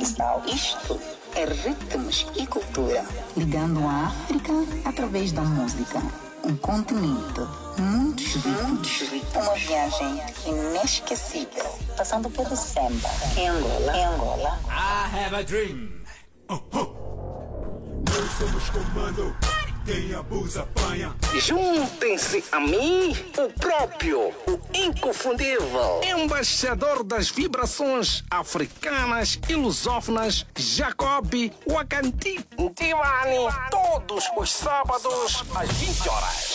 Guiné-Bissau. Isto é Ritmos e Cultura. Ligando a África através da música. Um continente, muitos ritmos. Uma viagem inesquecível. Passando pelo Semba, em Angola, em Angola. I have a dream. Nós somos comando. Quem abusa, apanha. Juntem-se a mim, o próprio, o inconfundível, embaixador das vibrações africanas e lusófonas, Jacob Wakanti Tivani, todos os sábados às 20 horas.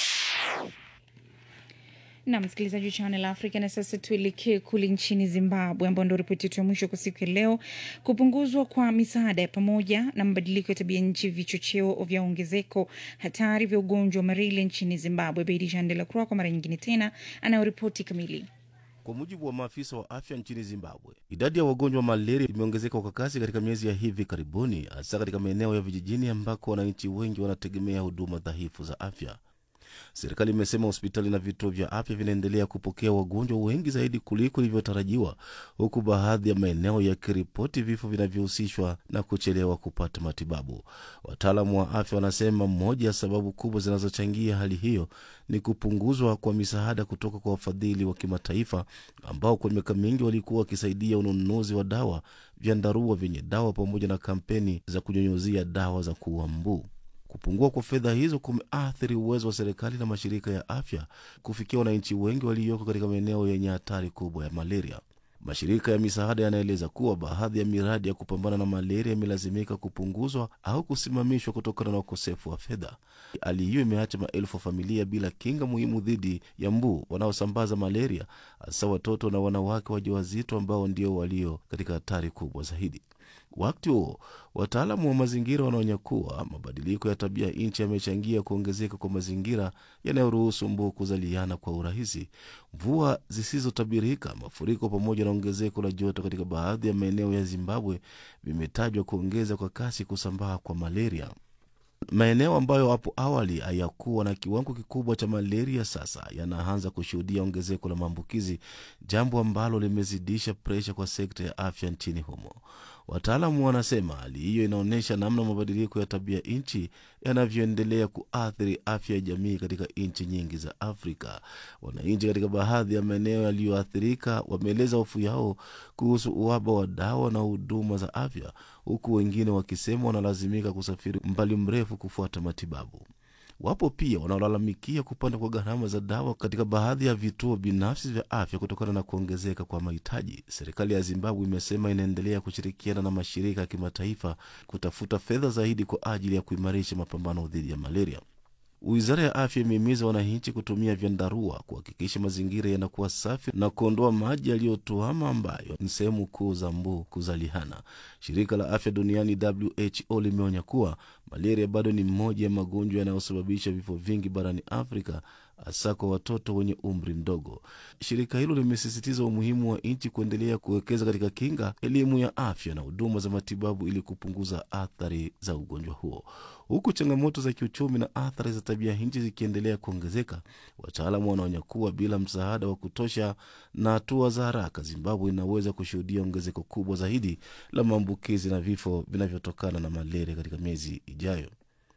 na msikilizaji wa Channel Africa. Na sasa tuelekee kule nchini Zimbabwe, ambao ndo ripoti yetu ya mwisho kwa siku ya leo. Kupunguzwa kwa misaada ya pamoja na mabadiliko ya tabia nchi, vichocheo vya ongezeko hatari vya ugonjwa wa malaria nchini Zimbabwe. Beidi Jean de la Croix kwa mara nyingine tena anayoripoti kamili. Kwa mujibu wa maafisa wa afya nchini Zimbabwe, idadi ya wagonjwa wa malaria imeongezeka kwa kasi katika miezi ya hivi karibuni, hasa katika maeneo ya vijijini ambako wananchi wengi wanategemea huduma dhaifu za afya. Serikali imesema hospitali na vituo vya afya vinaendelea kupokea wagonjwa wengi zaidi kuliko ilivyotarajiwa, huku baadhi ya maeneo yakiripoti vifo vinavyohusishwa na kuchelewa kupata matibabu. Wataalamu wa afya wanasema moja ya sababu kubwa zinazochangia hali hiyo ni kupunguzwa kwa misaada kutoka kwa wafadhili wa kimataifa ambao kwa miaka mingi walikuwa wakisaidia ununuzi wa dawa, vyandarua vyenye dawa pamoja na kampeni za kunyunyuzia dawa za kuua mbu. Kupungua kwa fedha hizo kumeathiri uwezo wa serikali na mashirika ya afya kufikia wananchi wengi walioko katika maeneo yenye hatari kubwa ya malaria. Mashirika ya misaada yanaeleza kuwa baadhi ya miradi ya kupambana na malaria imelazimika kupunguzwa au kusimamishwa kutokana na ukosefu wa fedha. Hali hiyo imeacha maelfu ya familia bila kinga muhimu dhidi ya mbu wanaosambaza malaria, hasa watoto na wanawake wajawazito ambao ndio walio katika hatari kubwa zaidi. Wakati huo wataalamu wa mazingira wanaonya kuwa mabadiliko ya tabia nchi yamechangia kuongezeka kwa mazingira yanayoruhusu mbu kuzaliana kwa urahisi. Mvua zisizotabirika, mafuriko, pamoja na ongezeko la joto katika baadhi ya maeneo ya Zimbabwe vimetajwa kuongeza kwa kasi kusambaa kwa malaria. Maeneo ambayo hapo awali hayakuwa na kiwango kikubwa cha malaria sasa yanaanza kushuhudia ongezeko la maambukizi, jambo ambalo limezidisha presha kwa sekta ya afya nchini humo. Wataalamu wanasema hali hiyo inaonyesha namna mabadiliko ya tabia nchi yanavyoendelea kuathiri afya ya jamii katika nchi nyingi za Afrika. Wananchi katika baadhi ya maeneo yaliyoathirika wameeleza hofu yao kuhusu uhaba wa dawa na huduma za afya, huku wengine wakisema wanalazimika kusafiri umbali mrefu kufuata matibabu. Wapo pia wanaolalamikia kupanda kwa gharama za dawa katika baadhi ya vituo binafsi vya afya kutokana na kuongezeka kwa mahitaji. Serikali ya Zimbabwe imesema inaendelea kushirikiana na mashirika ya kimataifa kutafuta fedha zaidi kwa ajili ya kuimarisha mapambano dhidi ya malaria. Wizara ya afya imehimiza wananchi kutumia vyandarua kuhakikisha mazingira yanakuwa safi na kuondoa maji yaliyotuama ambayo ni sehemu kuu za mbu kuzalihana. Shirika la afya duniani WHO limeonya kuwa malaria bado ni mmoja ya magonjwa yanayosababisha vifo vingi barani Afrika, hasa kwa watoto wenye umri mdogo. Shirika hilo limesisitiza umuhimu wa nchi kuendelea kuwekeza katika kinga, elimu ya afya na huduma za matibabu ili kupunguza athari za ugonjwa huo. Huku changamoto za kiuchumi na athari za tabia nchi zikiendelea kuongezeka, wataalamu wanaonya kuwa bila msaada wa kutosha na hatua za haraka, Zimbabwe inaweza kushuhudia ongezeko kubwa zaidi la maambukizi na vifo vinavyotokana na malaria katika miezi ijayo.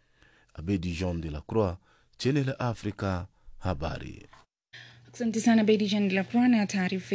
Abedi Jean de la Croix, Channel Africa, habari. Asante sana Beidi Jean de la Croix na taarifa